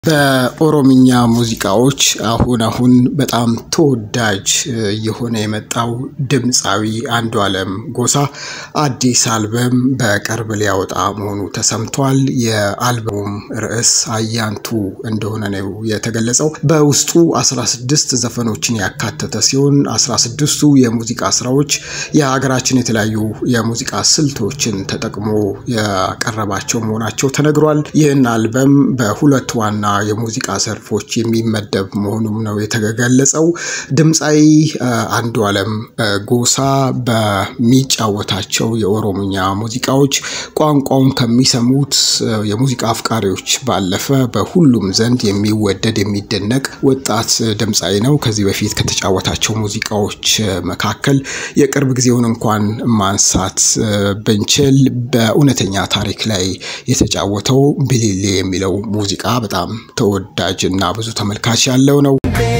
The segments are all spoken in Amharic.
በኦሮምኛ ሙዚቃዎች አሁን አሁን በጣም ተወዳጅ እየሆነ የመጣው ድምፃዊ አንዱዓለም ጎሳ አዲስ አልበም በቅርብ ሊያወጣ መሆኑ ተሰምቷል። የአልበሙም ርዕስ አያንቱ እንደሆነ ነው የተገለጸው። በውስጡ 16 ዘፈኖችን ያካተተ ሲሆን 16ቱ የሙዚቃ ስራዎች የሀገራችን የተለያዩ የሙዚቃ ስልቶችን ተጠቅሞ ያቀረባቸው መሆናቸው ተነግሯል። ይህን አልበም በሁለት ዋና የሙዚቃ ዘርፎች የሚመደብ መሆኑም ነው የተገለጸው። ድምፃዊ አንዱዓለም ጎሳ በሚጫወታቸው የኦሮምኛ ሙዚቃዎች ቋንቋውን ከሚሰሙት የሙዚቃ አፍቃሪዎች ባለፈ በሁሉም ዘንድ የሚወደድ የሚደነቅ ወጣት ድምፃዊ ነው። ከዚህ በፊት ከተጫወታቸው ሙዚቃዎች መካከል የቅርብ ጊዜውን እንኳን ማንሳት ብንችል በእውነተኛ ታሪክ ላይ የተጫወተው ቢሊሌ የሚለው ሙዚቃ በጣም ተወዳጅ እና ብዙ ተመልካች ያለው ነው።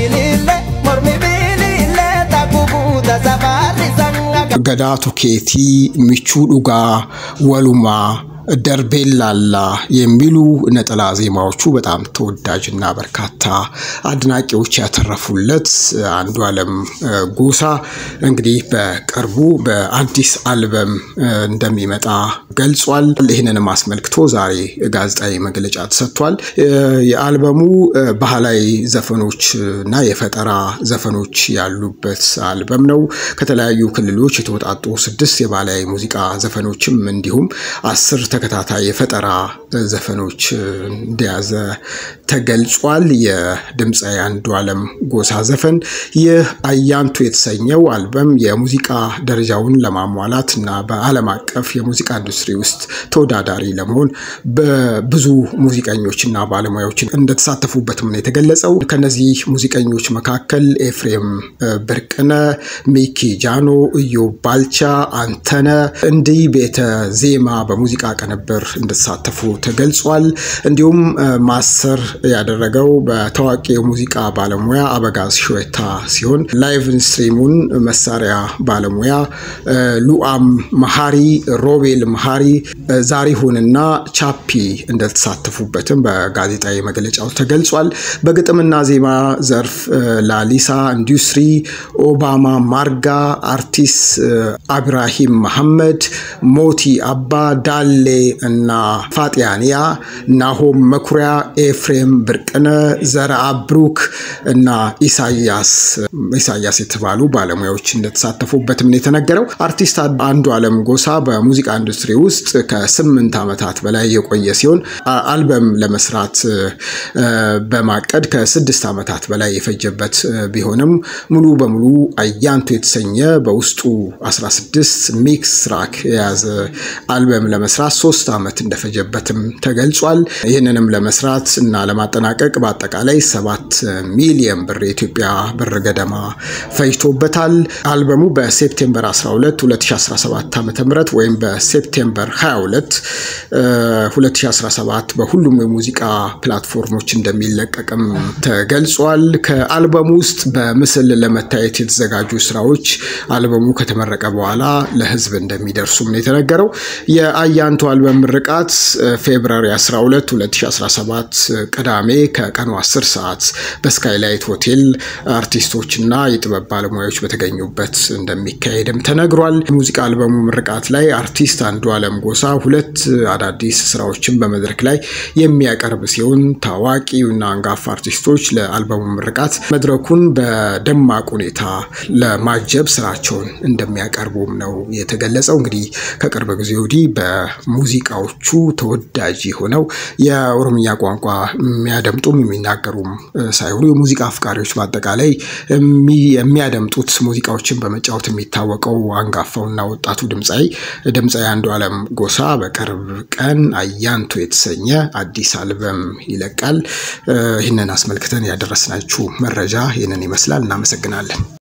ገዳ ቱኬቲ፣ ሚቹ ዱጋ፣ ወሉማ ደርቤላላ የሚሉ ነጠላ ዜማዎቹ በጣም ተወዳጅና በርካታ አድናቂዎች ያተረፉለት አንዱዓለም ጎሳ እንግዲህ በቅርቡ በአዲስ አልበም እንደሚመጣ ገልጿል። ይህንንም አስመልክቶ ዛሬ ጋዜጣዊ መግለጫ ተሰጥቷል። የአልበሙ ባህላዊ ዘፈኖች እና የፈጠራ ዘፈኖች ያሉበት አልበም ነው። ከተለያዩ ክልሎች የተወጣጡ ስድስት የባህላዊ ሙዚቃ ዘፈኖችም እንዲሁም አስር ተከታታይ የፈጠራ ዘፈኖች እንደያዘ ተገልጿል። የድምፃዊ አንዱዓለም ጎሳ ዘፈን ይህ አያንቱ የተሰኘው አልበም የሙዚቃ ደረጃውን ለማሟላት እና በዓለም አቀፍ የሙዚቃ ኢንዱስትሪ ውስጥ ተወዳዳሪ ለመሆን በብዙ ሙዚቀኞች እና ባለሙያዎች እንደተሳተፉበትም ነው የተገለጸው። ከነዚህ ሙዚቀኞች መካከል ኤፍሬም ብርቅነ፣ ሚኪ ጃኖ፣ ኢዮብ ባልቻ፣ አንተነ እንዲህ ቤተ ዜማ በሙዚቃ ቅንብር እንደተሳተፉ ተገልጿል። እንዲሁም ማስተር ያደረገው በታዋቂ የሙዚቃ ባለሙያ አበጋዝ ሾታ ሲሆን ላይቭ ስትሪሙን መሳሪያ ባለሙያ ሉአም መሀሪ፣ ሮቤል መሀሪ፣ ዛሪሁንና ቻፒ እንደተሳተፉበትም በጋዜጣዊ መግለጫው ተገልጿል። በግጥምና ዜማ ዘርፍ ላሊሳ ኢንዱስትሪ፣ ኦባማ ማርጋ፣ አርቲስት አብራሂም መሐመድ፣ ሞቲ አባ ዳሌ እና ፋጢያንያ፣ ናሆም መኩሪያ፣ ኤፍሬም ብርቅነ፣ ዘርአ ብሩክ እና ኢሳያስ ኢሳያስ የተባሉ ባለሙያዎች እንደተሳተፉበትም ነው የተነገረው። አርቲስት አንዱዓለም ጎሳ በሙዚቃ ኢንዱስትሪ ውስጥ ከስምንት ዓመታት በላይ የቆየ ሲሆን አልበም ለመስራት በማቀድ ከስድስት ዓመታት በላይ የፈጀበት ቢሆንም ሙሉ በሙሉ አያንቱ የተሰኘ በውስጡ 16 ሚክስ ትራክ የያዘ አልበም ለመስራት ሶስት ዓመት እንደፈጀበትም ተገልጿል። ይህንንም ለመስራት እና ለማጠናቀቅ በአጠቃላይ ሰባት ሚሊየን ብር የኢትዮጵያ ብር ገደማ ፈጅቶበታል። አልበሙ በሴፕቴምበር 12 2017 ዓ ም ወይም በሴፕቴምበር 22 2017 በሁሉም የሙዚቃ ፕላትፎርሞች እንደሚለቀቅም ተገልጿል። ከአልበሙ ውስጥ በምስል ለመታየት የተዘጋጁ ስራዎች አልበሙ ከተመረቀ በኋላ ለህዝብ እንደሚደርሱም ነው የተነገረው። የአያንቱ አልበም ምርቃት ፌብራሪ 12 2017 ቅዳሜ ከቀኑ 10 ሰዓት በስካይላይት ሆቴል አርቲስቶችና የጥበብ ባለሙያዎች በተገኙበት እንደሚካሄድም ተነግሯል። የሙዚቃ አልበሙ ምርቃት ላይ አርቲስት አንዱዓለም ጎሳ ሁለት አዳዲስ ስራዎችን በመድረክ ላይ የሚያቀርብ ሲሆን ታዋቂውና አንጋፋ አርቲስቶች ለአልበሙ ምርቃት መድረኩን በደማቅ ሁኔታ ለማጀብ ስራቸውን እንደሚያቀርቡም ነው የተገለጸው። እንግዲህ ከቅርብ ጊዜ ወዲህ በሙዚቃዎቹ ተወዳጅ የሆነው የኦሮምኛ ቋንቋ የሚያደምጡም የሚናገሩም ሳይሆኑ የሙዚቃ አፍቃሪዎች በአጠቃላይ የሚያደምጡት ሙዚቃዎችን በመጫወት የሚታወቀው አንጋፋውና ወጣቱ ድምፃዊ ድምፃዊ አንዱዓለም ጎሳ በቅርብ ቀን አያንቱ የተሰኘ አዲስ አልበም ይለቃል። ይህንን አስመልክተን ያደረስናችሁ መረጃ ይህንን ይመስላል። እናመሰግናለን።